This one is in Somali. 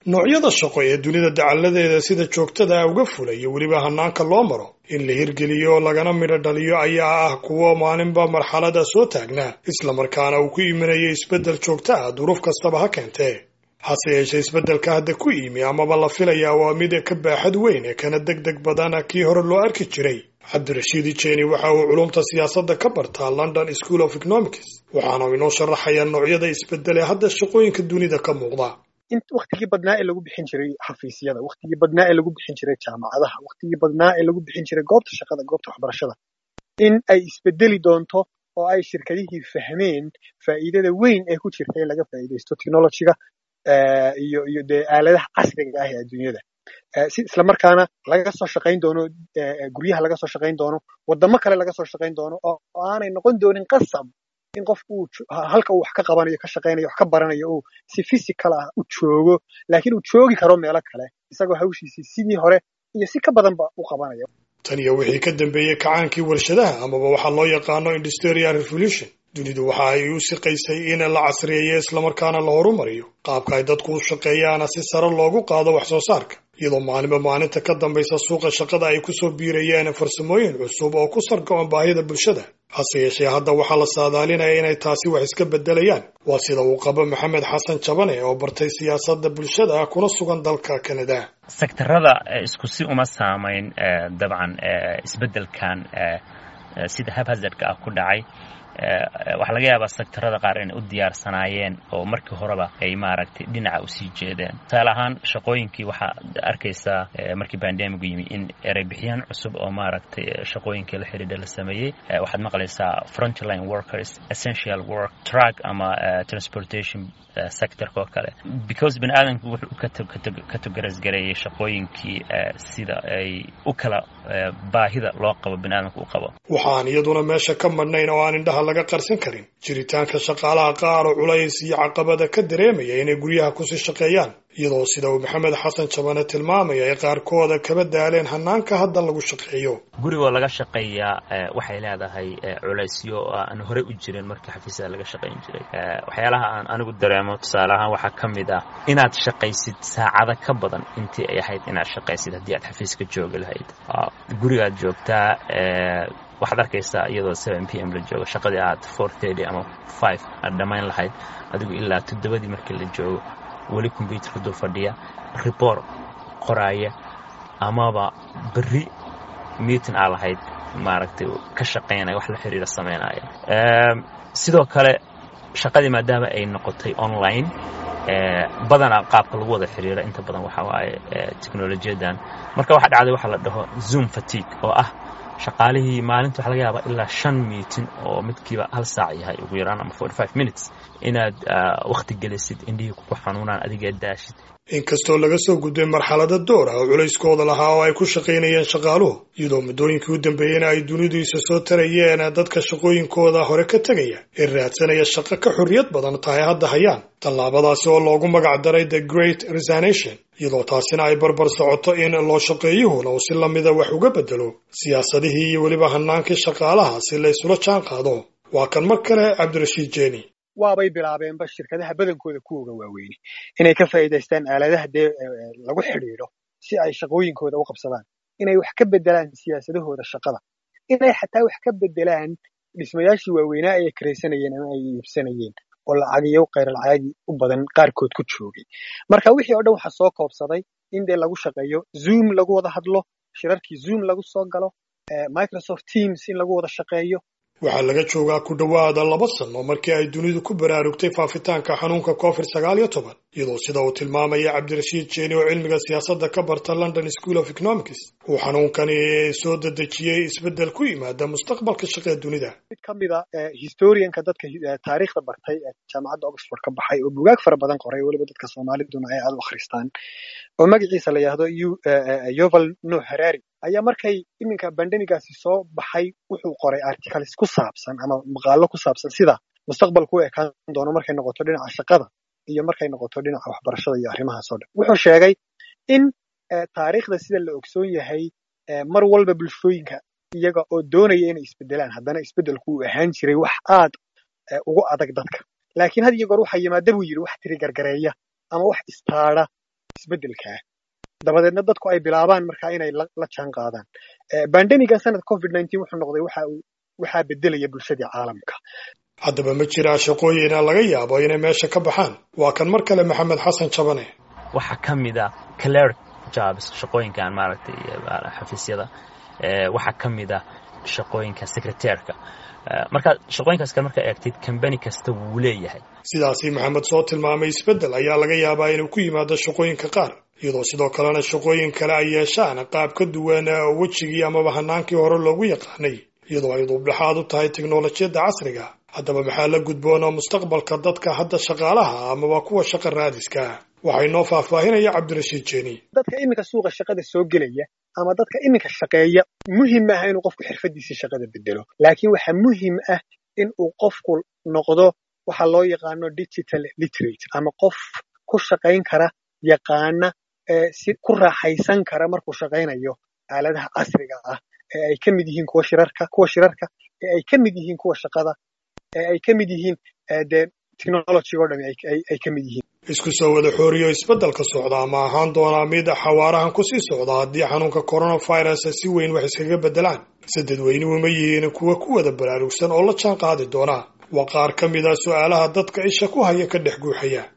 noocyada shaqo ee dunida dacalladeeda sida joogtada ah uga fulaya weliba hanaanka loo maro in la hirgeliyo lagana midho dhaliyo ayaa ah kuwo maalinba marxalada soo taagnaa islamarkaana uu ku imanayay isbeddel joogta ah duruuf kastaba ha keentee hase yeeshee isbeddelka hadda ku yimi amaba la filayaa waa mid ka baaxad weyn ee kana deg deg badana kii hore loo arki jiray cabdirashiid ijeni waxa uu culumta siyaasadda ka bartaa london school of economics waxaana inoo sharaxayaa noocyada isbeddel ee hadda shaqooyinka dunida ka muuqda waktigii badnaa ee lagu bixin jiray xafiisyada waktigii badnaa ee lagu bixin jiray jaamacadaha waktigii badnaa ee lagu bixin jiray goobta shaqada goobta waxbarashada in ay isbedeli doonto oo ay shirkadihii fahmeen faa'iidada weyn ee ku jirta in laga faa'iidaysto technologyga iyo iyo dee aaladaha casriga ah ee adduunyada si islamarkaana laga soo shaqayn doono guryaha laga soo shaqayn doono waddamo kale laga soo shaqayn doono oo aanay noqon doonin qasab in qofku uu halka uu wax ka qabanayo ka shaqaynayo wax ka baranayo uu si physical ah u joogo laakiin uu joogi karo meelo kale isagoo hawshiisii sidii hore iyo si ka badanba u qabanayo tan iyo wixii ka dambeeyey kacaankii warshadaha amaba waxaa loo yaqaano industrial revolution dunidu waxa ay u siqaysay in la casriyeeyo islamarkaana la horumariyo qaabka ay dadku u shaqeeyaana si sare loogu qaado wax soo saarka iyadoo maalinba maalinta ka dambaysa suuqa shaqada ay kusoo biirayeen farsamooyin cusub oo ku sargo-an baahida bulshada hase yeeshee hadda waxaa la saadaalinaya inay taasi wax iska beddelayaan waa sida uu qabo maxamed xasan jabane oo bartay siyaasadda bulshada kuna sugan dalka kanada sektarada isku si uma saamayn dabcan isbeddelkan sida habhazardka ah ku dhacay waxaa laga yaabaa sektarada qaar inay u diyaarsanaayeen oo markii horeba ay maaragtay dhinaca usii jeedeen tusaale ahaan shaqooyinkii waxaad arkaysaa markii bandemigu yimi in ereybixiyaan cusub oo maaragtay shaqooyinkii la xidhiidha la sameeyey waxaad maqlaysaa frontline workers essential work truck ama transportation sectorka oo kale because bani aadamku wuxuu kategorisgareeyey shaqooyinkii sida ay u kala baahida loo qabo bani aadamka u qabo waxaan iyaduna meesha ka madhnayn oo aan indhaha laga qarsan karin jiritaanka shaqaalaha qaar oo culays iyo caqabada ka dareemaya inay guryaha kusii shaqeeyaan iyadoo sida uu maxamed xasan jabane tilmaamaya ay qaarkooda kaba daaleen hanaanka hadda lagu shaqeeyo gurigoo laga shaqeeyaa waxay leedahay culaysyo aan horey u jirin markii xafiisyada laga shaqayn jiray waxyaalaha aan anigu dareemo tusaale ahaan waxaa ka mid ah inaad shaqaysid saacado ka badan intii ay ahayd inaad shaqaysid haddii aad xafiiska joogi lahayd gurigaad joogtaa waxaad arkaysaa iyadoo seven p m la joogo shaqadii aad four thirty ama five aad dhammayn lahayd adigu ilaa toddobadii markii la joogo weli combyuutarka dul fadhiya report qoraaya amaba berri meeting aa lahayd maaragtay ka shaqaynaya wax la xiriira samaynaya sidoo kale shaqadii maadaama ay noqotay online badanaa qaabka lagu wada xiriira inta badan waxa waaye technolojiyadan marka waxaa dhacday waxa la dhaho zoom fatigue oo ah shaqaalihii maalinta waxa laga yaabaa ilaa shan miitin oo midkiiba hal saac yahay ugu yaraan ama forty five minutes inaad wakhti gelisid indhihii kugu xanuunaan adiga daashid inkastoo laga soo gudbay marxalada door ah oo culayskooda lahaa oo ay ku shaqaynayeen shaqaaluhu iyadoo muddooyinkii u dambeeyena ay dunidu isa soo tarayeen dadka shaqooyinkooda hore ka tegaya ee raadsanaya shaqo ka xorriyad badan tahay hadda hayaan tallaabadaasi oo loogu magac daray the great resignation iyadoo taasina ay barbar socoto in loo shaqeeyuhuna uu si lamida wax uga bedelo siyaasadihii iyo weliba hanaankii shaqaalaha si la ysula jaan qaado waa kan mar kale cabdirashiid jeeni waabay bilaabeenba shirkadaha badankooda kuwoga waaweyne inay ka faa'iidaystaan aaladaha dee lagu xidhiidho si ay shaqooyinkooda u qabsadaan inay wax ka bedelaan siyaasadahooda shaqada inay xataa wax ka bedelaan dhismayaashii waaweynaa ay karaysanayeen ama ay iibsanayeen oo lacagiyo khayralcaagi u badan qaarkood ku joogay marka wixii oo dhan waxaa soo koobsaday in dee lagu shaqeeyo zoom lagu wada hadlo shirarkii zoom lagu soo galo microsoft teams in lagu wada shaqeeyo waxaa laga joogaa ku dhowaada laba sano markii ay dunidu ku baraarugtay faafitaanka xanuunka covid sagaal iyo toban iyadoo sida uu tilmaamaya cabdirashiid jeeni oo cilmiga siyaasadda ka barta london school of economics uu xanuunkani soo dedejiyey isbeddel ku yimaada mustaqbalka shaqee dunida mid ka mida historianka dadka taariikhda bartay ee jaamacadda oxford ka baxay oo bugaag fara badan qoray weliba dadka soomaaliduna ay aada u akhristaan oo magaciisa la yidhaahdo yoval no harari ayaa markay iminka bandemigaasi soo baxay wuxuu qoray articles ku saabsan ama maqaalo ku saabsan sida mustaqbalku u ekaan doono markay noqoto dhinaca shaqada iyo markay noqoto dhinaca waxbarashada iyo arrimahaas oo dhan wuxuu sheegay in taariikhda sida la ogsoon yahay mar walba bulshooyinka iyaga oo doonaya inay isbedelaan haddana isbedelku uu ahaan jiray wax aad ugu adag dadka laakiin had iyo goor waxaa yimaada buu yidhi wax tiri gargareeya ama wax istaadha isbeddelkaa dabadeedna dadku ay bilaabaan markaa inay la jaan qaadaan bandemigan sanadka covid nineteen wuxuu noqday waxa uu waxaa beddelaya bulshadii caalamka haddaba ma jiraa shaqooyina laga yaabo inay meesha ka baxaan waa kan mar kale maxamed xasan jabane waxaa ka mid a cleric jobs shaqooyinkan maaragtay xafiisyada waxaa ka mid a shaqooyinka secretairka marka shaqooyinkaas kale markaa eegtid combany kasta wuu leeyahay sidaasi maxamed soo tilmaamay isbeddel ayaa laga yaabaa inuu ku yimaado shaqooyinka qaar iyadoo sidoo kalena shaqooyin kale ay yeeshaan qaab ka duwan wejigii amaba hanaankii hore loogu yaqaanay iyadoo ay duubdhexaad u tahay teknolojiyadda casriga haddaba maxaa la gudboonoo mustaqbalka dadka hadda shaqaalaha amaba kuwa shaqa raadiska waxaa inoo faahfaahinaya cabdirashiid jeeni dadka iminka suuqa shaqada soo gelaya ama dadka iminka shaqeeya muhim ah inuu qofku xirfadiisii shaqada bedelo laakiin waxaa muhim ah in uu qofku noqdo waxa loo yaqaano digital literate ama qof ku shaqayn kara yaqaana si ku raaxaysan kara markuu shaqaynayo aaladaha casriga ah ee ay ka mid yihiin kuwa shirarka kuwa shirarka ee ay ka mid yihiin kuwa shaqada ee ay ka mid yihiin dee technology oo dhami ay ka mid yihiin isku soo wada xooriyo isbeddelka socda ama ahaan doonaa mid xawaarahan kusii socda haddii xanuunka coronavirus si weyn wax iskaga beddelaan se dadweynuhu ma yihiin kuwa ku wada baraarugsan oo la jaan qaadi doona waa qaar ka mid a su'aalaha dadka isha ku haya ka dhex guuxaya